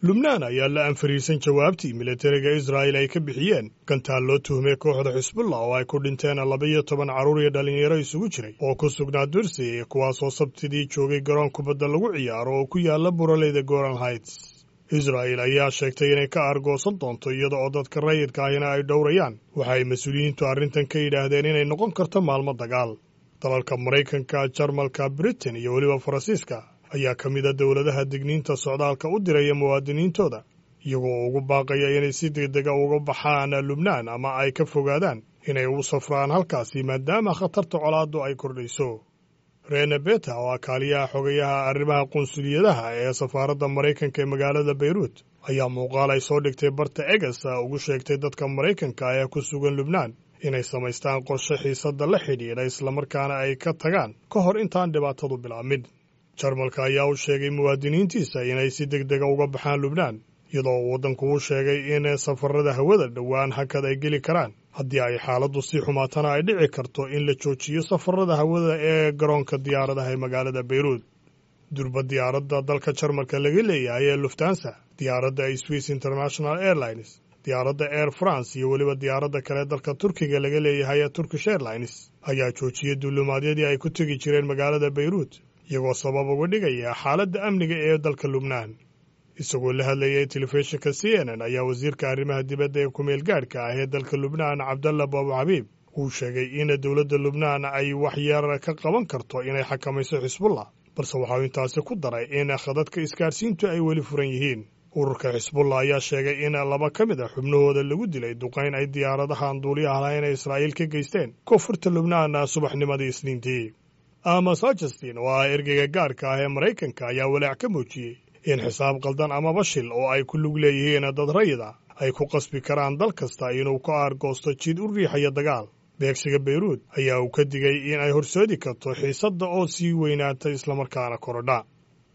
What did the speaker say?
lubnaan ayaa la anfariirsan jawaabtii militariga israa'il ay ka bixiyeen gantaal loo tuhmay kooxda xisbullah oo ay ku dhinteen laba-iyo toban carruur iyo dhallinyaro isugu jiray oo ku sugnaa dursi kuwaasoo sabtidii joogay garoon kubadda lagu ciyaaro oo ku yaala buraleyda goran heights israa'il ayaa sheegtay inay ka aargoosan doonto iyada oo dadka rayidka ahina ay dhowrayaan waxa ay mas-uuliyiintu arrintan ka yidhaahdeen inay noqon karto maalmo dagaal dalalka maraykanka jarmalka britain iyo weliba faransiiska ayaa ka mid a dowladaha digniinta socdaalka u diraya muwaadiniintooda iyagoo ugu baaqaya inay si degdega uga baxaan lubnaan ama ay ka fogaadaan inay u safraan halkaasi maadaama khatarta colaaddu ay kordhayso rene beta oo akaaliyaha xogayaha arrimaha qunsuliyadaha ee safaaradda maraykanka ee magaalada bayruut ayaa muuqaal ay soo dhigtay barta eges ugu sheegtay dadka maraykanka ee ku sugan lubnaan inay samaystaan qorshe xiisadda la xidhiidha islamarkaana ay ka tagaan ka hor intaan dhibaatadu bilaabmin jarmalka ayaa u sheegay muwaadiniintiisa inay si deg dega uga baxaan lubnaan iyadoo uu waddanku u sheegay in safarada hawada dhowaan hakad ay geli karaan haddii ay xaaladdu sii xumaatana ay dhici karto in la joojiyo safarada hawada ee garoonka diyaaradaha ee magaalada bayruut durba diyaaradda dalka jarmalka laga leeyahay ee luftansa diyaaradda swiss international airlines diyaaradda air france iyo weliba diyaaradda kale dalka turkiga laga leeyahay ee turkish airlines ayaa joojiyey duulumaadyadii ay ku tegi jireen magaalada bayruut iyagoo sabab uga dhigaya xaaladda amniga ee dalka lubnaan isagoo la hadlayay telefishinka c n n ayaa wasiirka arrimaha dibadda ee kumeel gaadhka ah ee dalka lubnaan cabdalla baabu xabiib uu sheegay in dowladda lubnaan ay wax yar ka qaban karto inay xakamayso xisbullah balse waxauu intaasi ku daray in khadadka isgaadhsiintu ay weli furan yihiin ururka xisbullah ayaa sheegay in laba ka mid a xubnahooda lagu dilay duqayn ay diyaaradahan duuliyaha lahayn ee israa'iil ka geysteen koonfurta lubnaan subaxnimadii isniintii amos hutchistin oo ah ergeyga gaarka ah ee maraykanka ayaa walaac ka muujiyey in xisaab qaldan ama bashil oo ay ku lug leeyihiin dad rayida ay ku qasbi karaan dal kasta inuu ka aargoosto jid u riixaya dagaal beegsiga bayruut ayaa uu ka digay in ay horseedi karto xiisadda oo sii weynaata islamarkaana korodha